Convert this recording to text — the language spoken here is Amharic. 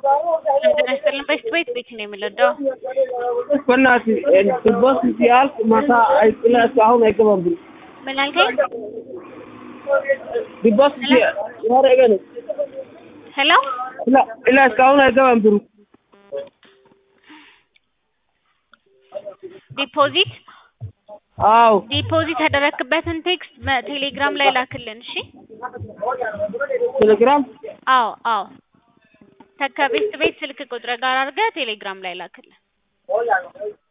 ጤና ይስጥልን በሽት ቤት ቤት ነው የምንረዳው? በእናትህ ቦስ ሲያልቅ ማታ አይጥላ እስካሁን አይገባም ብሎ ምን አልከኝ? ዲቦስ ያረገ ነው ሄሎ ኢላ እስካሁን አይገባም ብሩ ዲፖዚት አዎ ዲፖዚት ያደረክበትን ቴክስት ቴሌግራም ላይ ላክልን። እሺ ቴሌግራም አዎ አዎ ከቤት ቤት ስልክ ቁጥር ጋር አድርገህ ቴሌግራም ላይ ላክልን።